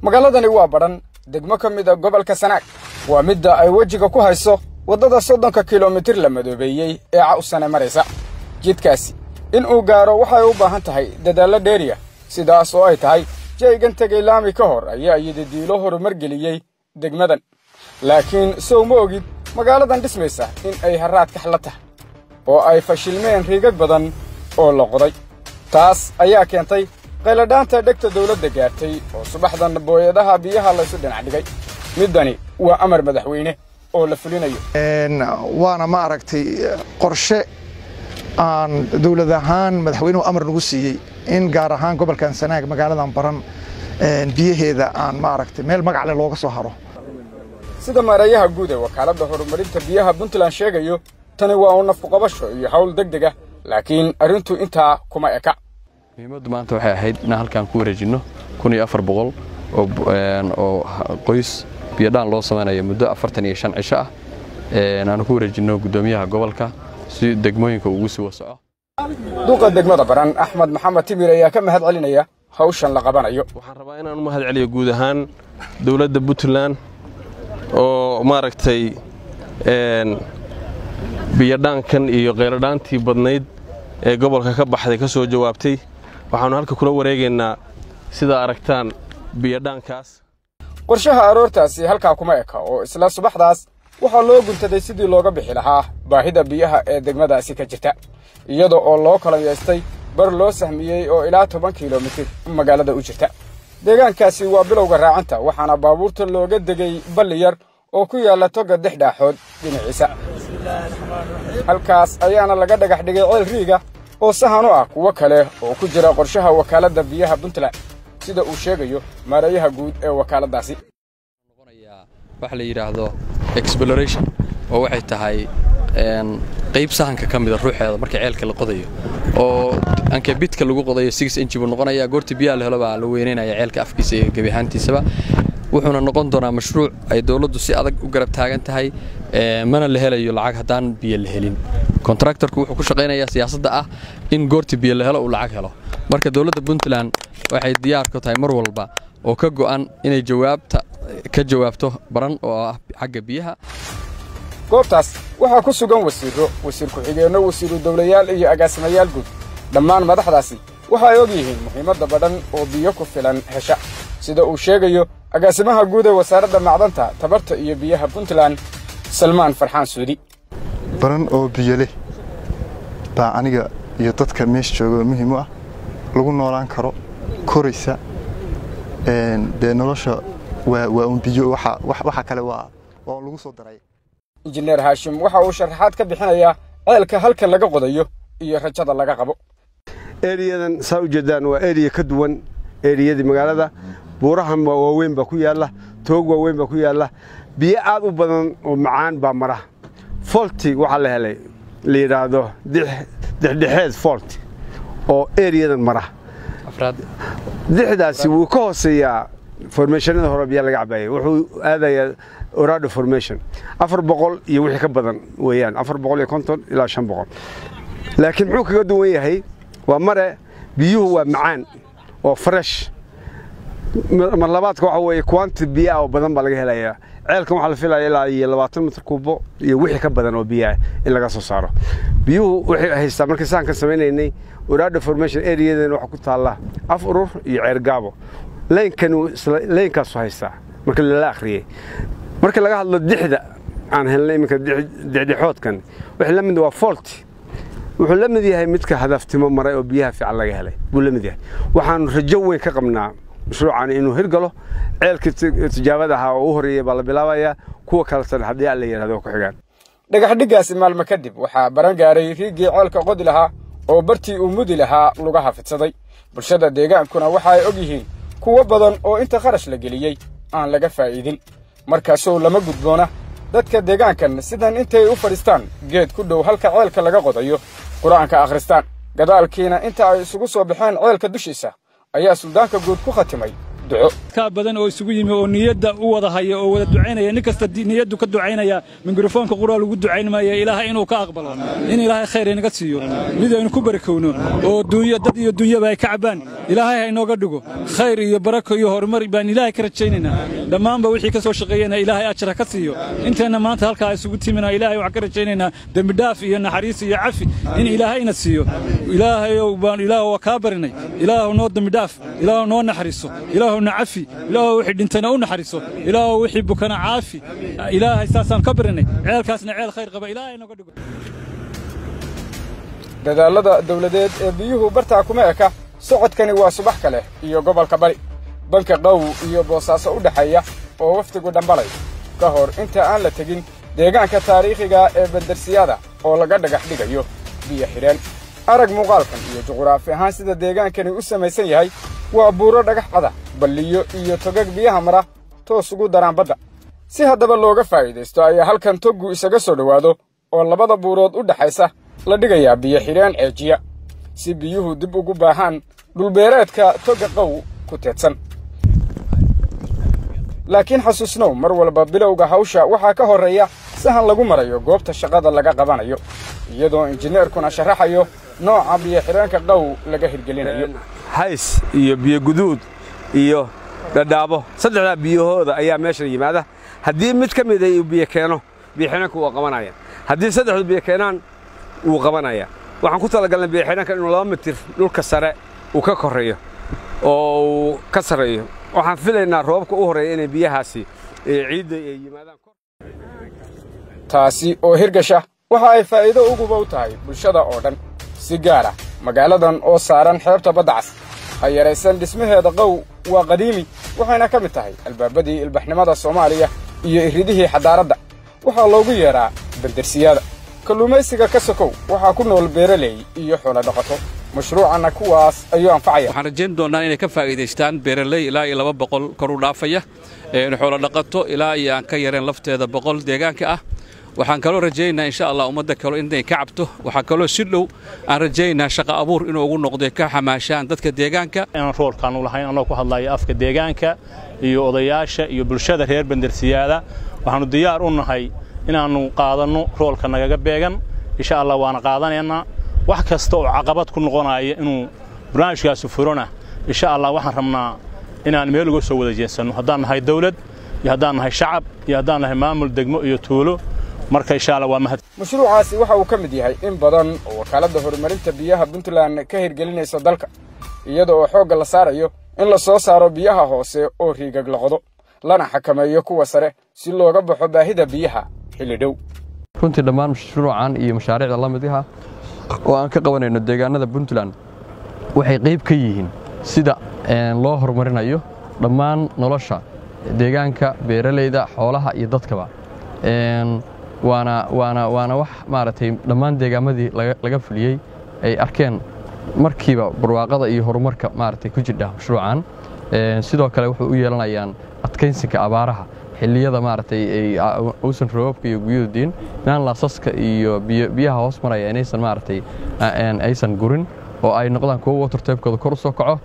magaaladani waa badhan degmo ka mid a gobolka sanaag waa midda ay wejiga ku hayso waddada soddonka kilomitir la madoobeeyey ee cawsane maraysa jidkaasi in uu gaaro waxay u baahan tahay dadaallo dheeriya sidaas oo ay tahay jaygan tegay laami ka hor ayaa yidadiilo horumar geliyey degmadan laakiin sow ma ogid magaaladan dhismaysa in ay harraad kaxla tahay oo ay fashilmeen riigag badan oo la qoday taas ayaa keentay qayladhaanta dhegta dawladda gaartay oo subaxdan booyadaha biyaha laysu dhinac dhigay middani waa amar madaxweyne oo la fulinayo waana ma aragtay qorshe aan dawlad ahaan madaxweynuhu amar nagu siiyey in gaar ahaan gobolkan sanaag magaaladan baran biyaheeda aan ma aragtay meel magacle looga soo haro sida maareeyaha guud ee wakaaladda horumarinta biyaha puntland sheegayo tani waa uu nafkuqabasho iyo hawl deg deg ah laakiin arrintu intaa kuma eka muhiimaddu maanta waxay ahayd inaan halkaan ku wareejinno kun iyo afar boqol oo qoys biyodhaan loo samaynayo muddo afartan iyo shan cisho ah aanu ku wareejinno guddoomiyaha gobolka si degmooyinka ugu sii wasoco duqa degmada baran axmed maxamed timir ayaa ka mahad celinaya hawshan la qabanayo waxaan rabaa inaan u mahad celiyo guud ahaan dowladda puntland oo maaragtay biyodhaankan iyo qayladhaantii badnayd ee gobolka ka baxday ka soo jawaabtay waxaannu halka kula wareegaynaa sidaa aragtaan biyodhaankaas qorshaha aroortaasi halkaa kuma eka oo isla subaxdaas waxaa loo guntaday sidii looga bixi lahaa baahida biyaha ee degmadaasi ka jirta iyada oo loo kalayaystay bar loo sahmiyey oo ilaa toban kilomitir magaalada u jirta deegaankaasi waa bilowga raacanta waxaana baabuurta looga degay balli yar oo ku yaalla toga dex dhaaxood dhinaciisa halkaas ayaana laga dhagax dhigay ceel riiga oo sahan u ah kuwo kale oo ku jira qorshaha wakaaladda biyaha puntland sida uu sheegayo maareeyaha guud ee wakaaladdaasi waxa la yidhaahdo exploration oo waxay tahay qayb sahanka ka mida ruuxeeda marka ceelka la qodayo oo ankebidka lagu qodayo six inji buu noqonayaa goortii biyaha la helo baa la weynaynaya ceelka afkiisa iyo gebi ahaantiisaba wuxuuna noqon doonaa mashruuc ay dowladdu si adag u garab taagan tahay mana la helayo lacag haddaan biyo la helin kontraktorku wuxuu ku shaqaynayaa siyaasadda ah in goortii biyo la helo uu lacag helo marka dowladda puntland waxay diyaar ku tahay mar walba oo ka go'an inay jawaabta ka jawaabto baran oo ah xagga biyaha goobtaas waxaa ku sugan wasiirro wasiir ku-xigeenno wasiiru dawlayaal iyo agaasimayaal guud dhammaan madaxdaasi waxa ay og yihiin muhiimadda badhan oo biyo ku filan hesha sida uu sheegayo agaasimaha guud ee wasaaradda macdanta tabarta iyo biyaha puntland salmaan farxaan suudi baran oo biyo leh baa aniga iyo dadka meesha jooga muhiim u ah lagu noolaan karo koraysa dee nolosha waa un biyo waxa kale waa lagu soo daray injineer haashim waxa uu sharaxaad ka bixinayaa ceelka halka laga qodayo iyo rajada laga qabo eriyadan saa u jeedaan waa eriya ka duwan eriyadii magaalada buurahan waaweyn baa ku yaalla toog waaweyn baa ku yaalla biyo aad u badan oo macaan baa mara folti waxaa la helay la yidhaahdo dexdhexeed folti oo eriyadan mara dixdaasi wuu ka hooseeyaa formationada hore biyaa laga cabaayay wuxuu aadayaa orado formation afar boqol iyo wixii ka badan weeyaan afar boqol iyo konton ilaa shan boqol laakiin muxuu kaga duwan yahay waa mare biyuhu waa macaan oo fresh mar labaadka waxa weeye quantity biyo ah oo badan baa laga helayaa ceelkan waxaa la filaya ilaa iyo labaatan mitir kuubo iyo wixii ka badan oo biyo ah in laga soo saaro biyuhu waxay haystaa markii sahankan samaynaynay orado formation areadan waxaa ku taalla af urur iyo ceer gaabo laynkan laynkaasu haystaa marka lala akhriyey marka laga hadlo dixda aan helnay iminka dixdhexoodkan wixii la mid waa folti wuxuu la mid yahay midka hadaftimo maray oo biyaha fiican laga helay buu la mid yahay waxaanu rajo weyn ka qabnaa mashruucan inuu hirgalo ceelkii tijaabada ahaa oo u horreeyey baa la bilaabayaa kuwa kaletana haddii alla yidhahdo ku xigaan dhagaxdhiggaasi maalmo kadib waxaa baran gaaray riigii ceelka qodi lahaa oo bartii uu mudi lahaa lugaha fidsaday bulshada deegaankuna waxa ay og yihiin kuwo badan oo inta kharash la geliyey aan laga faa'iidin markaasoo lama gudboona dadka deegaankan sidan intay u fadhiistaan geed ku dhow halka ceelka laga qodayo qur-aanka akhristaan gadaalkiina inta ay isugu soo baxeen ceelka dushiisa ayaa suldaanka guud ku khatimay duco ka badan oo isugu yimi oo niyadda u wada haya oo wada ducaynaya nin kasta niyaddu ka ducaynaya mikrofoonka quraa lagu ducayn maaya ilaahay inuu ka aqbalo in ilaahay khayr inaga siiyo mid aynu ku barakowno oo dunya dad iyo dunyaba ay ka cabaan ilaahay ha inooga dhigo khayr iyo barako iyo horumar baan ilaahay ka rajaynaynaa dhammaanba wixii ka soo shaqeeyana ilaahay ajar ha ka siiyo inteenna maanta halkaa isugu timina ilaahay waxaan ka rajaynaynaa dembi dhaaf iyo naxariis iyo cafi in ilaahayna siiyo ilaahayow baan ilaah waa kaa barinay ilaahu noo dembi dhaaf ilaahu noo naxariiso ilaahu na cafi ilaahu wixii dhintana u naxariiso ilaahu wixii bukana caafi ilaahay saasaan ka barinay ceelkaasna ceel khayr qaba ilaahay nooga dhigo dadaallada dawladeed ee biyuhu bartaa kuma eka socodkani waa subax kale iyo gobolka bari banka qaw iyo boosaaso u dhexeeya oo wafdigu dhambalay ka hor inta aan la tegin deegaanka taariikhiga ee bandarsiyada oo laga dhagax dhigayo biyo xidheen arag muuqaalkan iyo juquraafi ahaan sida deegaankani u samaysan yahay waa buuro dhagax cada balliyo iyo togag biyaha mara toos ugu daraan badda si haddaba looga faa'iidaysto ayaa halkan toggu isaga soo dhowaado oo labada buurood u dhexaysa la dhigayaa biyo xidheen ceejiya si biyuhu dib ugu baahaan dhulbeereedka togga qaw ku teedsan laakiin xasuusnow mar walba bilowga hawsha waxaa ka horreeya sahan lagu marayo goobta shaqada laga qabanayo iyadoo injineerkuna sharaxayo nooca biyo xidheenka qaw laga hirgelinayo hays iyo biyo guduud iyo dhadhaabo saddexdaa biyahooda ayaa meeshan yimaada haddii mid ka mida uu biyo keeno biyo xidheenka wuu qabanaya haddii saddexdu biyo keenaan wuu qabanaya waxaan ku talagalnay biyo xidheenka inuu laba mitir dhulka sare uu ka korreeyo oo uu ka sarreeyo waxaan filaynaa roobabka u horreeya inay biyahaasi ciidda ay yimaadaan taasi oo hirgasha waxa ay faa'iido uguba u tahay bulshada oo dhan si gaar ah magaaladan oo saaran xeebta badda cas ha yaraysan dhismaheeda qaw waa qadiimi waxayna ka mid tahay albaabadii ilbaxnimada soomaaliya iyo iridihii xadaaradda waxaa loogu yeedhaa bandarsiyada kalluumaysiga ka sokow waxaa ku nool beeraley iyo xoolo dhaqato mashruucanna kuwaas ayuu anfacaya waxaan rajayn doonnaa inay ka faa'iidaystaan beeraley ilaa iyo laba boqol kor u dhaafaya xoolo dhaqato ilaa iyo aan ka yareen lafteeda boqol deegaanka ah waxaan kaloo rajaynaynaa insha allah ummadda kale inay ka cabto waxaa kaloo si dhow aan rajaynaynaa shaqa abuur inuu ugu noqdo ka xamaashaan dadka deegaanka inaan roolkaan u lahayn anoo ku hadlaya afka deegaanka iyo odayaasha iyo bulshada reer bandarsiyaada waxaannu diyaar u nahay inaannu qaadanno roolka nagaga beegan insha allah waana qaadanaynaa wax kasta oo caqabad ku noqonaya inuu barnaamijkaasi furona insha allah waxaan rabnaa inaan meel uga soo wada jeensanno haddaan nahay dawlad iyo haddaan nahay shacab iyo haddaan nahay maamul degmo iyo tuulo marka insha allah waa mahad mashruucaasi waxa uu ka mid yahay in badan oo wakaaladda horumarinta biyaha puntland ka hirgelinayso dalka iyada oo xoogga la saarayo in la soo saaro biyaha hoose oo riigag la qodo lana xakameeyo kuwa sare si looga baxo baahida biyaha xilli dhow runtii dhammaan mashruucan iyo mashaariicda la midyaha oo aan ka qabanayno deegaanada puntland waxay qayb ka yihiin sida loo horumarinayo dhammaan nolosha deegaanka beeralayda xoolaha iyo dadkaba waana waana waana wax maaragtay dhammaan deegaamadii laga fuliyey ay arkeen markiiba barwaaqada iyo horumarka maaragtay ku jidha mashruucan sidoo kale wuxuu u yeelanayaan adkaynsinka abaaraha xilliyada maaragtay ay uusan roobabka iyo guyadu diin inaan laasaska iyo biyaha hoos maraya inaysan maaragtay aysan gurin oo ay noqdaan kuwo watertaybkooda kor u soo kaco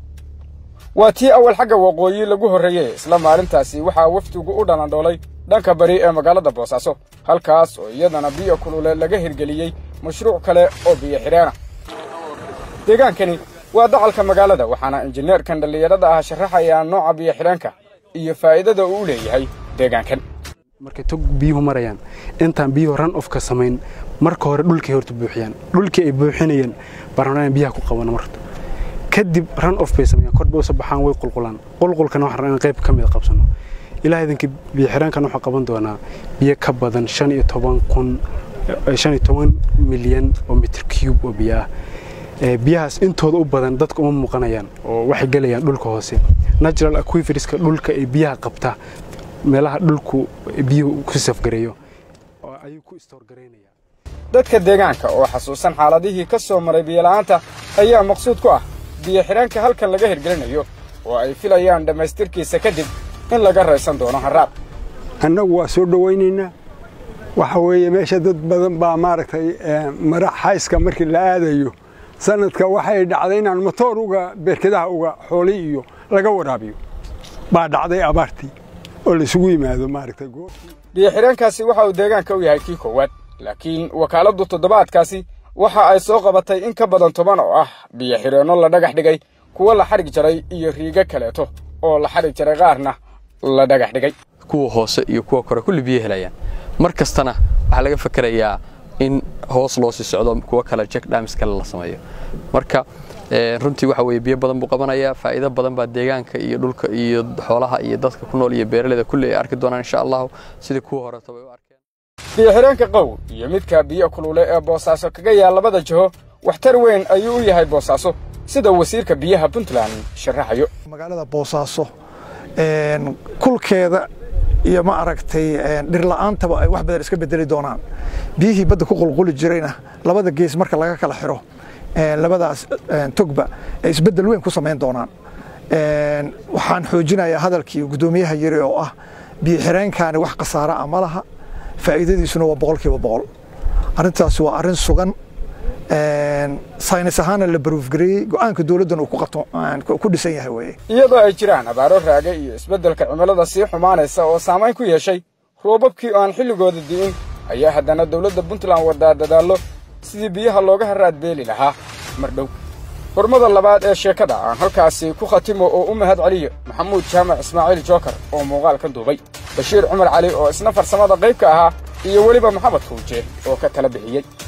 waa tii awal xagga waqooyi lagu horreeyey isla maalintaasi waxaa wafdigu u dhalandhoolay dhanka bari ee magaalada boosaaso halkaas oo iyadana biyo kulule laga hirgeliyey mashruuc kale oo biyo xidheena deegaankani waa dacalka magaalada waxaana injineerkan dhallinyarada ah sharaxayaa nooca biyo xidheenka iyo faa'iidada uu u leeyahay deegaankan markay tog biyuhu marayaan intaan biyuhu ran ofka samayn marka hore dhulkay horta buuxiyaan dhulkii ay buuxinayeen baan biyaha ku qabana marta kadib ran of bay sameeyaan kor bay u baxaan way qulqulaan qulqulkana waxaan rabnaa in qayb ka mid a qabsano ilaa idinkii biyo xidhaankan waxaa qaban doonaa biyo ka badan shan iyo toban kun shan iyo toban milyan oo mitir cube oo biyo ah biyahaas intooda u badan dadka uma muuqanayaan oo waxay gelayaan dhulka hoose natural aquiferiska dhulka ee biyaha qabta meelaha dhulku biyuhu ku safgareeyo oo ayuu ku istoorgaraynaya dadka deegaanka oo xasuusan xaaladihii ka soo maray biyola'aanta ayaa maqsuud ku ah biyo xidhaanka halkan laga hirgelinayo oo ay filayaan dhammaystirkiisa kadib in laga raysan doono harraab annagu waa soo dhowaynaynaa waxa weeye meesha dad badan baa maaragtay mara xayska markii la aadayo sanadka waxay dhacday inaan motoor uga beerkadaha uga xooli iyo laga waraabiyo baa dhacday abaartii oo laisugu yimaado maaragtay biyo-xidheenkaasi waxa uu deegaanka u yahay kii koowaad laakiin wakaaladdu toddobaadkaasi waxa ay soo qabatay in ka badan toban oo ah biyo-xidheenno la dhagax dhigay kuwo la xadhig jaray iyo riigo kaleeto oo la xadhig jaray qaarna la dhagax dhigay kuwa hoose iyo kuwa kore kulli biyo helayaan mar kastana waxaa laga fakerayaa in hoos loo sii socdo kuwa kale jack damis kale la sameeyo marka runtii waxa weeye biyo badan buu qabanayaa faa'iido badan baa deegaanka iyo dhulka iyo xoolaha iyo dadka ku nool iyo beeraleyda kulli ay arki doonaan insha allahu sidii kuwa horeeto bay u arkeen biyo-xidheenka qow iyo midka biyo kulule ee boosaaso kaga yaal labada jiho waxtar weyn ayuu u yahay boosaaso sida wasiirka biyaha puntland sharaxayo magaalada boosaaso kulkeeda iyo ma aragtay dhirla'aantaba ay wax badan iska bedeli doonaan biyihii badda ku qulquli jirayna labada gees marka laga kala xiro labadaas togba ay isbeddel weyn ku samayn doonaan waxaan xoojinayaa hadalkii guddoomiyaha yiri oo ah biyo xireenkaani wax khasaara ah ma laha faa'iidadiisuna waa boqolkiiba boqol arrintaasi waa arrin sugan saynis ahaana la baruufgareeyey go'aanka dowladdan uu ku dhisan yahay weye iyadoo ay jiraan abaaro raage iyo isbeddelka cimilada sii xumaanaysa oo saamayn ku yeeshay roobabkii oo aan xilligooda di'in ayaa haddana dowladda puntland wadaa dadaallo sidii biyaha looga haraad beeli lahaa mar dhow hormada labaad ee sheekada aan halkaasi ku khatimo oo u mahad celiyo maxamuud jaamac ismaaciil jookar oo muuqaal ka duubay bashiir cumar cali oo isna farsamada qayb ka ahaa iyo weliba maxamed kuuje oo ka tala bixiyey